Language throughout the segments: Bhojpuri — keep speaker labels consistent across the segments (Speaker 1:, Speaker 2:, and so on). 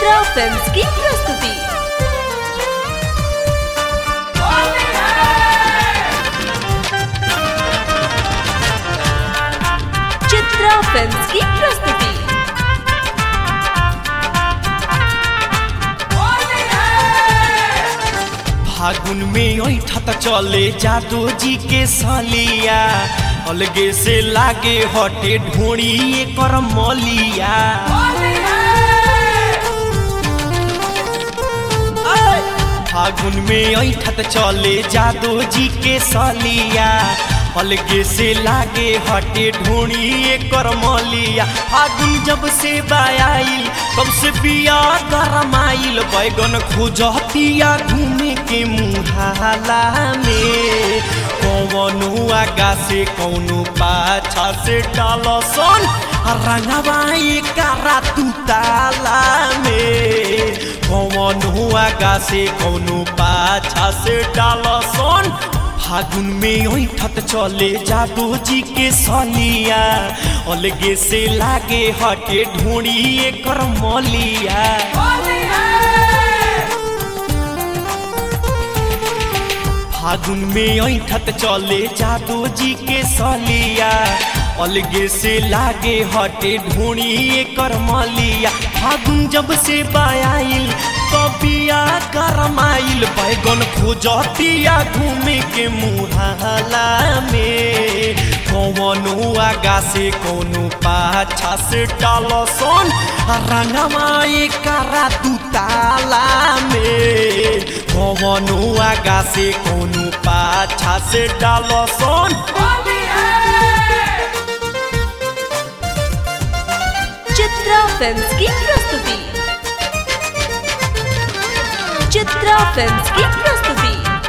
Speaker 1: चित्रा फिल्म्स की प्रस्तुति चित्रा फिल्म्स की प्रस्तुति
Speaker 2: फागुन में ऐठत चले जादू जी के सलिया अलगे से लागे हटे ढोड़ी एकर मलिया फागुन में ऐठत चले जादू जी के सलिया अलगे से लागे हटे ढोड़ी एकर मलिया फागुन जब से बायाइल तब से बिया गरमाइल बैगन खोजतिया घूमे के मुहाला में कौनो आगा से कौनो पाछा से डालसन रंगवाई कारा तू ताला में कौनो आगा से कौनो पाछा से डालसन फागुन में ऐठत चले जादू जी के सलिया अलगे से लागे हटे ढूंढी एकर मलिया फागुन में ऐठत चले जादू जी के सलिया अलगे से लागे हटे ढूंढी एकर मलिया फागुन जब से बायाइल कबिया करमाइल बैगन खोजतिया घूमे के मुहाला में कौनो आगा से कौनो पाछा से डालसन रंगवा करा तू ताला में कौनो आगा से कौनो पाछा से डालसन
Speaker 1: चित्रा फिल्म्स की प्रस्तुति चित्रा फिल्म्स की प्रस्तुति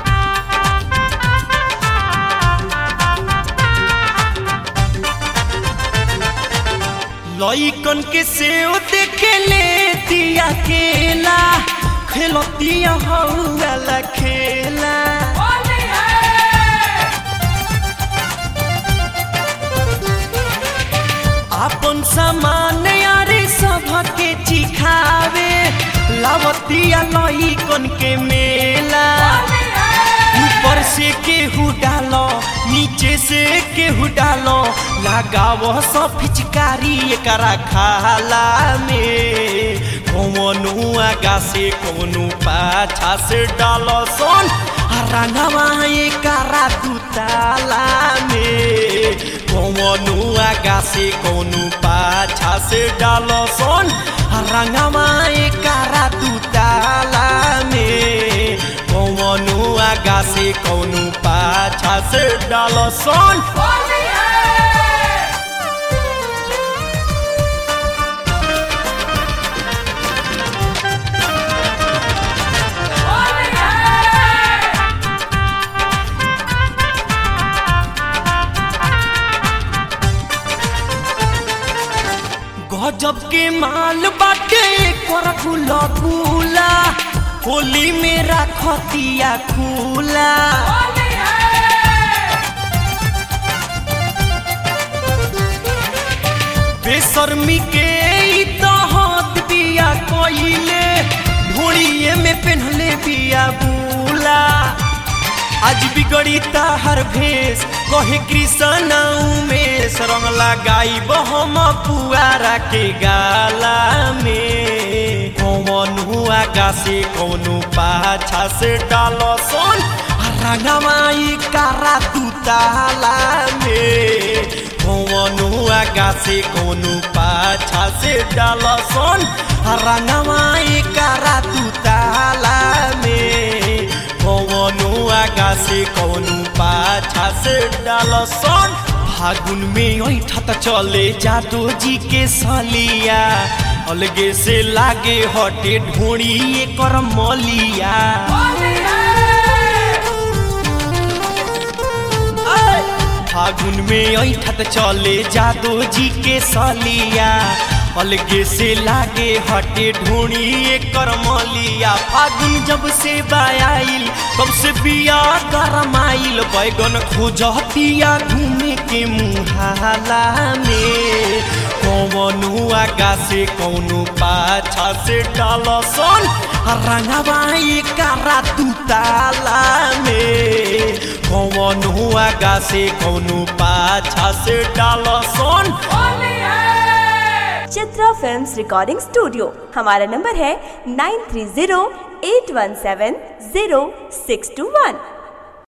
Speaker 2: लइकन के सेव देखे ले दिया केला खेलतिया हौला खेला अपन सामान यारे सबके चिखावे लावतिया लइकन के मेला ऊपर से केहू डालो नीचे से केहू डालो लगाव सब पिचकारी एकरा खाला में कौनो आगा से कौनो पाछा से डालो सन रंगवा एकरा तू ताला में कौनो आगा से कौनो पाछा से डालो सन रंगवा एकरा तू ताला में कौनो आगा से कौनो पाछा से डालो सन गजब के माल बाटे कर गुला गुला होली में रखतिया खुला बेशर्मी के ई तो हाथ बिया कोइले ढोड़िए में पहनले बिया बुला आज बिगड़ी ताहर भेष कहे कृष्ण उमेश रंग लगाई बहम पुआरा के गाला में कौन हुआ गा से कौनो पाछा से डालो सन रंगमाई कारा तू ताला में कौन हुआ गा से कौनो पाछा से डालो सन रंगमाई कारा तू ताला में कौनो आगा से कौनो पाछा से डालसन फागुन में ऐठत चले जादू जी के सलिया अलगे से लागे हटे ढोड़ी एकर मलिया फागुन में ऐठत चले जादू जी के सलिया अलगे से लागे हटे ढूंढी एकर मलिया फागुन जब से बायाइल तब से बिया गरमाइल बैगन खोजतिया घूमे के मुहाला में कौनो आगा से कौनो पाछा से डालसन रंगवाई करा तू ताला में कौनो आगा से कौनो पाछा से Dalson
Speaker 1: Chitra films recording studio हमारा नंबर है nine three zero eight one seven zero six two वन